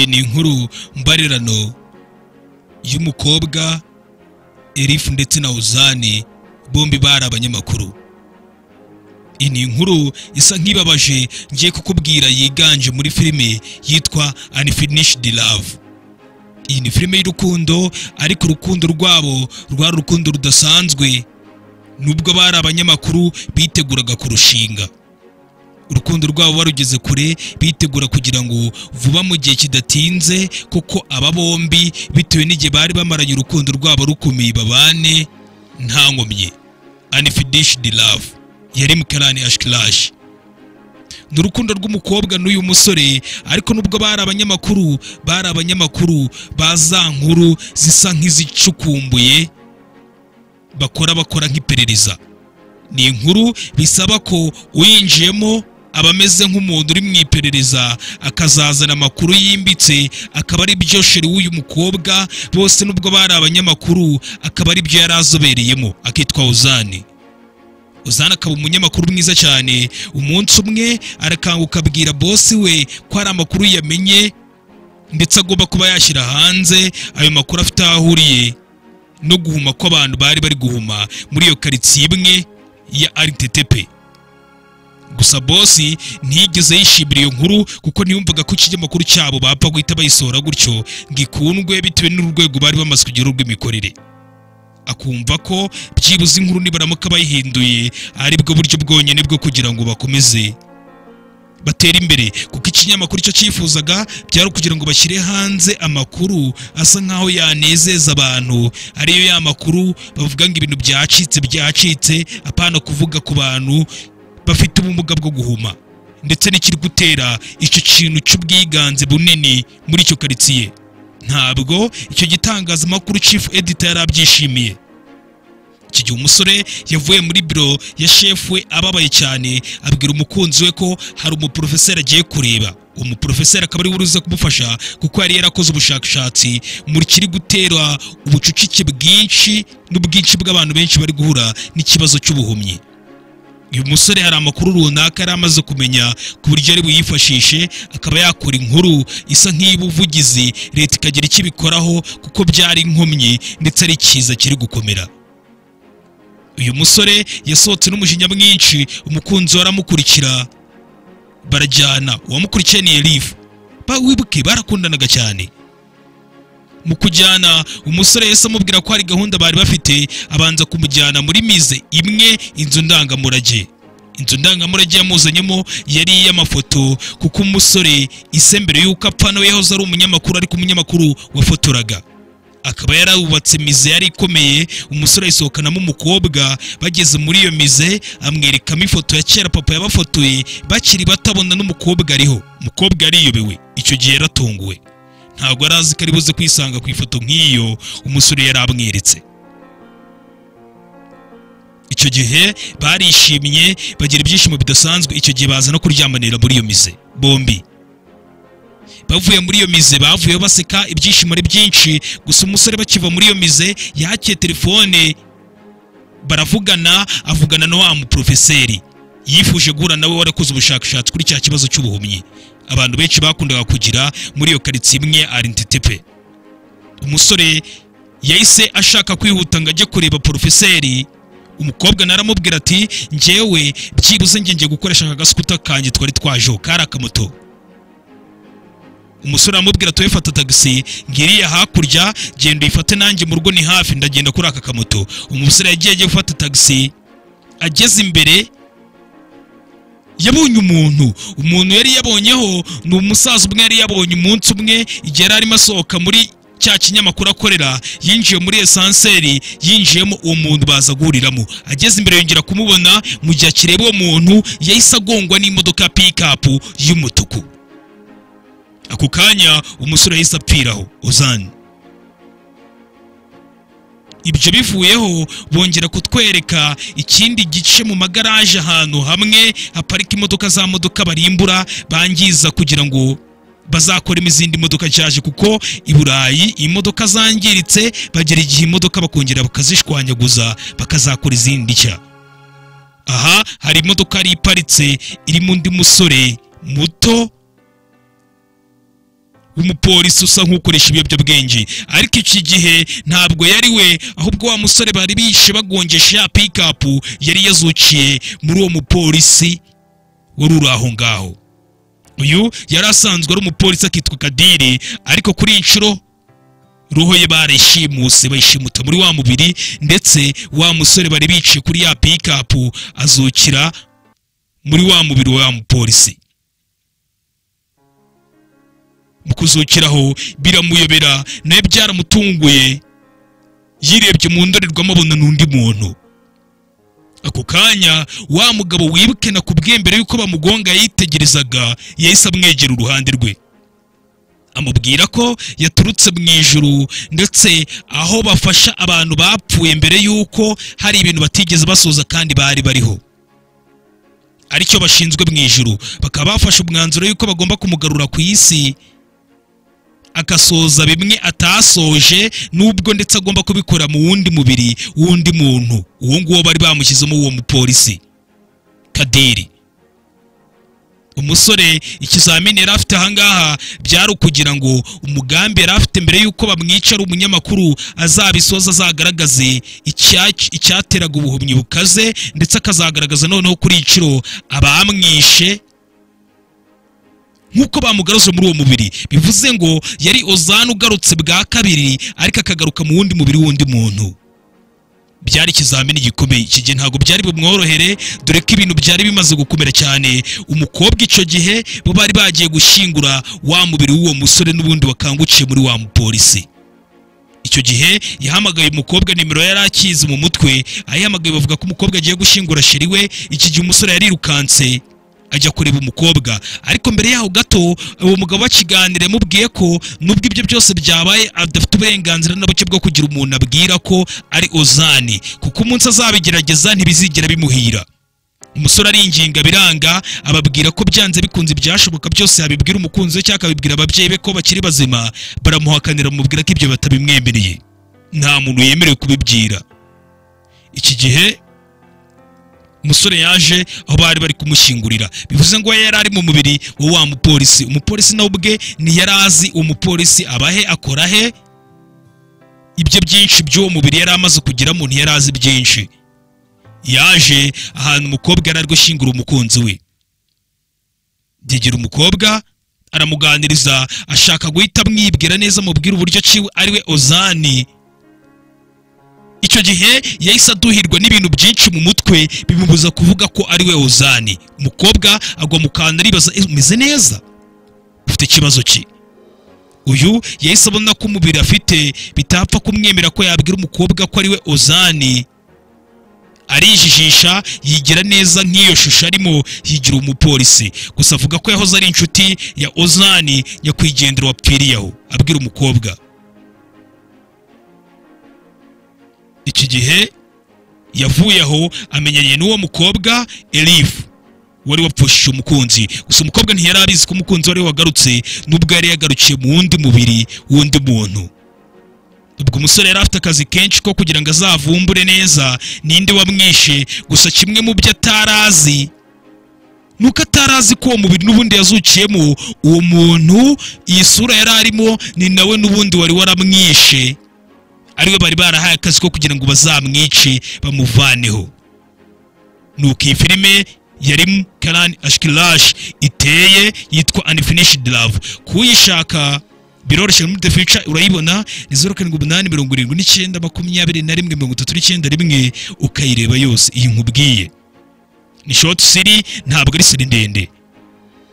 ni inkuru mbarirano y'umukobwa erifu ndetse na uzani bombi bari abanyamakuru iyi ni inkuru isa nk'ibabaje ngiye kukubwira yiganje muri filime yitwa Unfinished Love iyi ni filime y'urukundo ariko urukundo rwabo rwari urukundo rudasanzwe nubwo bari abanyamakuru biteguraga kurushinga urukundo rwabo barugeze kure bitegura kugira ngo vuba mu gihe kidatinze kuko aba bombi bitewe n'igihe bari bamaranye urukundo rwabo rukomeye babane nta nkomyi Unfinished Love yari mukarani ashikirashi ni urukundo rw'umukobwa n'uyu musore ariko nubwo bari abanyamakuru bari abanyamakuru ba za nkuru zisa nk'izicukumbuye bakora bakora nk'iperereza ni inkuru bisaba ko uyinjiyemo aba ameze nk'umuntu uri mu iperereza akazazana amakuru yimbitse akaba ari byo sheri w'uyu mukobwa bose nubwo bari abanyamakuru akaba ari byo yari azobereyemo akitwa uzani uzana akaba umunyamakuru mwiza cyane umunsi umwe arakanguka abwira bosi we ko hari amakuru yamenye ndetse agomba kuba yashyira hanze ayo makuru afite aho ahuriye no guhuma ko abantu bari bari guhuma muri iyo karitsiye imwe ya aritetepe gusa bosi ntiyigeze yishimira iyo nkuru kuko ntiyumvaga ko ikinyamakuru cyabo bapfa guhita bayisohora gutyo ngo ikundwe bitewe n'urwego bari bamaze kugeraho rw'imikorere akumva ko byibuze inkuru nibaramuka bayihinduye ari bwo buryo bwonyine bwo kugira ngo bakomeze batere imbere kuko ikinyamakuru icyo cyifuzaga byari ukugira ngo bashyire hanze amakuru asa nk'aho yanezeza abantu ariyo ya makuru bavuga ngo ibintu byacitse byacitse apana kuvuga ku bantu bafite ubumuga bwo guhuma ndetse n'ikiri gutera icyo kintu cy'ubwiganze bunini muri icyo karitsiye ntabwo icyo gitangazamakuru chief editor yari abyishimiye iki gihe umusore yavuye muri biro ya shefu we ababaye cyane abwira umukunzi we ko hari umuporofeseri agiye kureba umuporofeseri akaba ari buruze kumufasha kuko yari yarakoze ubushakashatsi muri kiri gutera ubucucike bwinshi n'ubwinshi bw'abantu benshi bari guhura n'ikibazo cy'ubuhumyi uyu musore hari amakuru runaka yari amaze kumenya ku buryo ari buyifashishe akaba yakora inkuru isa nk'iy'ubuvugizi leta ikagira icyo ibikoraho kuko byari inkomyi ndetse ari cyiza kiri gukomera uyu musore yasohotse n'umujinya mwinshi umukunzi we aramukurikira barajyana uwamukurikiye ni elifu wibuke barakundanaga cyane mu kujyana umusore yahise amubwira ko hari gahunda bari bafite abanza kumujyana muri mize imwe inzu ndangamurage inzu ndangamurage yamuzanyemo yari iy'amafoto kuko umusore ise mbere y'uko apfa nawe yahoze ari umunyamakuru ariko umunyamakuru wafotoraga akaba yarawubatse imize yari ikomeye umusore ayisohokanamo umukobwa bageze muri iyo mize amwerekamo ifoto ya kera papa yabafotoye bakiri batabona n'umukobwa ariho umukobwa ariyobewe icyo gihe yaratunguwe ntabwo yari azi ko ari buze kwisanga ku ifoto nk'iyo umusore yari amweretse icyo gihe barishimye bagira ibyishimo bidasanzwe icyo gihe baza no kuryamanira muri iyo mize bombi bavuye muri iyo mize bavuyeho baseka ibyishimo ari byinshi gusa umusore bakiva muri iyo mize yakiye telefone baravugana avugana na wa muporofeseri yifuje guhura nawe warakoze ubushakashatsi kuri cya kibazo cy'ubuhumyi abantu benshi bakundaga kugira muri iyo karitsiye imwe arintetepe umusore yahise ashaka kwihuta ngo ajye kureba porofeseri umukobwa naramubwira ati ngewe byibuze ngiye gukoresha aka gasikuta kanjye twari twajeho kari akamoto umusore aramubwira ati fata tagisi ngiriya hakurya genda uyifate nanjye mu rugo ni hafi ndagenda kuri aka kamoto umusore yagiye agiye gufata tagisi ageze imbere yabonye umuntu umuntu yari yabonyeho ni umusaza umwe yari yabonye umunsi umwe igihe yari arimo asohoka muri cya kinyamakuru akorera yinjiye muri esanseri yinjiyemo uwo muntu baza guhuriramo ageze imbere yongera kumubona mu gihe akireba uwo muntu yahise agongwa n'imodoka ya pikapu y'umutuku ako kanya umusore yahise apfiraho uzani ibyo bivuyeho bongera kutwereka ikindi gice mu magaraje ahantu hamwe haparika imodoka za modoka barimbura bangiza kugira ngo bazakoremo izindi modoka nshyashya kuko i burayi imodoka zangiritse bagera igihe imodoka bakongera bakazishwanyaguza bakazakora izindi nshya aha hari imodoka yari iparitse irimo undi musore muto w'umupolisi usa nk'ukoresha ibiyobyabwenge ariko iki gihe ntabwo yari we ahubwo wa musore bari bishe bagongesha ya pikapu yari yazukiye muri uwo mupolisi wari uri aho ngaho uyu yari asanzwe ari umupolisi akitwa kadiri ariko kuri iyi nshuro roho ye barishimuse bayishimuta muri wa mubiri ndetse wa musore bari biciye kuri ya pikapu azukira muri wa mubiri wa mupolisi mu kuzukiraho biramuyobera nawe byaramutunguye yirebye mu ndorerwamo abona n'undi muntu ako kanya wa mugabo wibuke na kubwe mbere yuko bamugonga yitegerezaga yahise amwegera uruhande rwe amubwira ko yaturutse mu ijuru ndetse aho bafasha abantu bapfuye mbere yuko hari ibintu batigeze basoza kandi bari bariho aricyo bashinzwe mu ijuru bakaba bafashe umwanzuro yuko bagomba kumugarura ku isi agasoza bimwe atasoje nubwo ndetse agomba kubikora mu wundi mubiri w'undi muntu uwo nguwo bari bamushyizemo uwo mupolisi kadiri umusore ikizamini yari afite ahangaha byari ukugira ngo umugambi yari afite mbere y'uko bamwica ari umunyamakuru azabisoza azagaragaze icyac- icyateraga ubuhumyi bukaze ndetse akazagaragaza noneho kuri iciro abamwishe nk'uko bamugaruje muri uwo mubiri bivuze ngo yari ozana ugarutse bwa kabiri ariko akagaruka mu wundi mubiri w'undi muntu byari ikizamini gikomeye iki gihe ntabwo byari bumworohere dore ko ibintu byari bimaze gukomera cyane umukobwa icyo gihe bo bari bagiye gushyingura wa mubiri w'uwo musore n'ubundi wakangukiye muri wa mupolisi icyo gihe yahamagaye umukobwa nimero yari akizi mu mutwe ayihamagaye bavuga ko umukobwa agiye gushyingura sheri we iki gihe umusore yarirukanse ajya kureba umukobwa ariko mbere yaho gato uwo mugabo bakiganira yamubwiye ko nubwo ibyo byose byabaye adafite uburenganzira na buke bwo kugira umuntu abwira ko ari ozani kuko umunsi azabigerageza ntibizigera bimuhira umusore aringinga biranga ababwira ko byanze bikunze ibyashoboka byose yabibwira umukunzi we cyangwa akabibwira ababyeyi be ko bakiri bazima baramuhakanira bamubwira ko ibyo batabimwemereye nta muntu yemerewe kubibwira iki gihe umusore yaje aho bari bari kumushyingurira bivuze ngo we yari ari mu mubiri wa wa mupolisi umupolisi nawe ubwe ntiyari azi umupolisi abahe akora he ibyo byinshi by'uwo mubiri yari amaze kugeramo ntiyari azi byinshi yaje ahantu umukobwa yari ari gushyingura umukunzi we yegera umukobwa aramuganiriza ashaka guhita amwibwira neza amubwira uburyo ki ariwe ozani icyo gihe yahise aduhirwa n'ibintu byinshi mu mutwe bimubuza kuvuga ko ari we ozani umukobwa agwa mu kantu aribaza "Eh, umeze neza ufite ikibazo ki uyu yahise abona ko umubiri afite bitapfa kumwemera ko yabwira umukobwa ko ari we ozani arijijisha yigira neza nk'iyo shusho arimo yigira umupolisi gusa avuga ko yahoze ari inshuti ya ozani nyakwigendera wapfiriye aho abwira umukobwa iki gihe yavuye aho amenyanye n'uwo mukobwa elifu wari wapfushije umukunzi gusa umukobwa ntiyari abizi ko umukunzi wari wagarutse n'ubwo yari yagarukiye mu wundi mubiri w'undi muntu ubwo umusore yari afite akazi kenshi ko kugira ngo azavumbure neza ninde wamwishe gusa kimwe mu byo atari azi ni uko atari azi ko uwo mubiri n'ubundi yazukiyemo uwo muntu iyi sura yari arimo ni nawe n'ubundi wari waramwishe ariwe bari barahaye akazi ko kugira ngo bazamwice bamuvaneho nuko iyi filime yari karani ashikirashi iteye yitwa unfinishedi love kuyishaka biroroshye muri the future urayibona ni zeru karindwi umunani mirongo irindwi n'icyenda makumyabiri na rimwe mirongo itatu n'icyenda rimwe ukayireba yose iyi nkubwiye ni shoti siri ntabwo ari siri ndende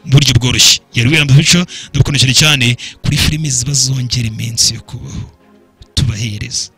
mu buryo bworoshye yari wera mu future ndabukunda cyane cyane kuri filime ziba zongera iminsi yo kubaho tubahereza